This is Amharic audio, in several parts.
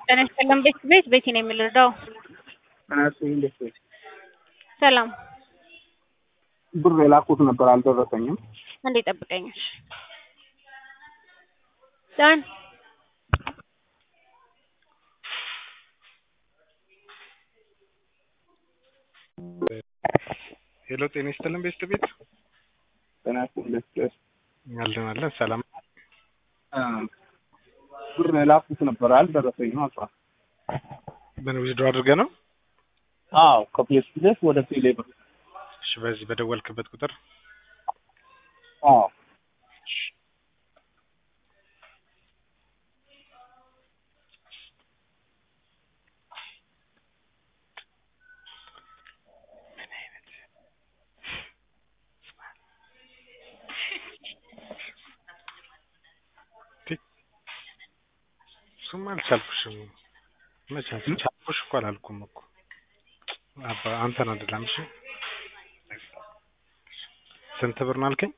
ጤና ይስጥልን ቤት ቤት ቤቲ ነው የምልረዳው። እንዴት ነሽ? ሰላም ብር የላኩት ነበር አልደረሰኝም። እንዴ ጠብቀኛል። ዳን ሄሎ ጤና ይስጥልን ቤት ቤት ጤና ይስጥልኝ። አለን አለን ሰላም ብር የላኩት ነበር አልደረሰኝም። አባ ምን ዊዝድሮ አድርገህ ነው? አዎ ከፒኤስ ፕሌስ ወደ ቴሌ ብር። እሺ በዚህ በደወልክበት ቁጥር አዎ እሱማ አልቻልኩሽም። መቼ ቻልኩሽ እኮ አላልኩም እኮ አባ አንተን አይደለም። እሺ ስንት ብር ነው አልከኝ?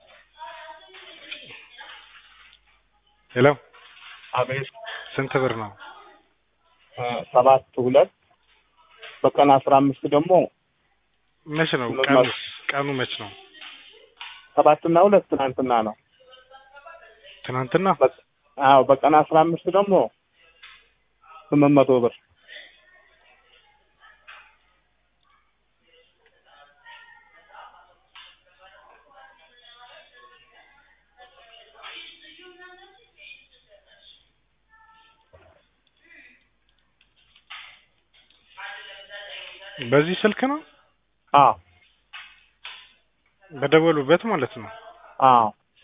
ሄሎ አቤት ስንት ብር ነው? ሰባት ሁለት በቀን አስራ አምስት ደግሞ መች ነው ሁለት ቀኑ? መቶ። ቀኑ መች ነው? ሰባትና ሁለት ትናንትና ነው። ትናንትና በ- አዎ በቀን አስራ አምስት ደግሞ ስምንት መቶ ብር በዚህ ስልክ ነው አዎ በደወሉበት ማለት ነው። አዎ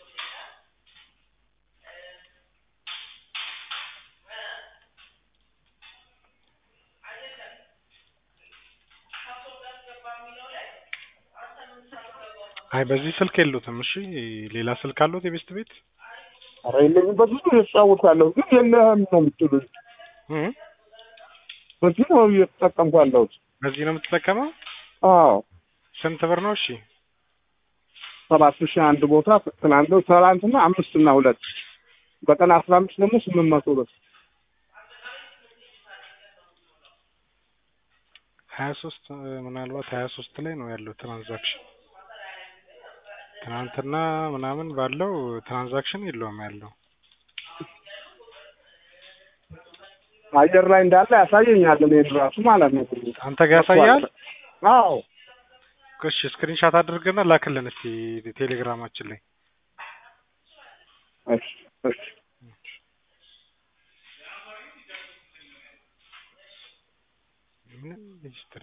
አይ በዚህ ስልክ የሉትም። እሺ ሌላ ስልክ አሉት የቤስት ቤት ኧረ የለኝም። በዚህ ነው እጫወታለሁ ግን የለህም ነው የምትሉኝ። እ? በዚህ ነው እየተጠቀምኩ ያለሁት። በዚህ ነው የምትጠቀመው? አዎ ስንት ብር ነው? እሺ ሰባት ሺህ አንድ ቦታ ትናንት ትናንትና አምስት እና ሁለት በቀን አስራ አምስት ደግሞ ስምንት መቶ ብር ሀያ ሶስት ምናልባት ሀያ ሶስት ላይ ነው ያለው ትራንዛክሽን። ትናንትና ምናምን ባለው ትራንዛክሽን የለውም ያለው። አየር ላይ እንዳለ ያሳየኛል። እኔን ራሱ ማለት ነው። አንተ ጋር ያሳያል? አዎ እሺ ስክሪንሻት አድርገና ላክልን እስቲ ቴሌግራማችን ላይ እሺ እሺ ምንም ሂስትሪ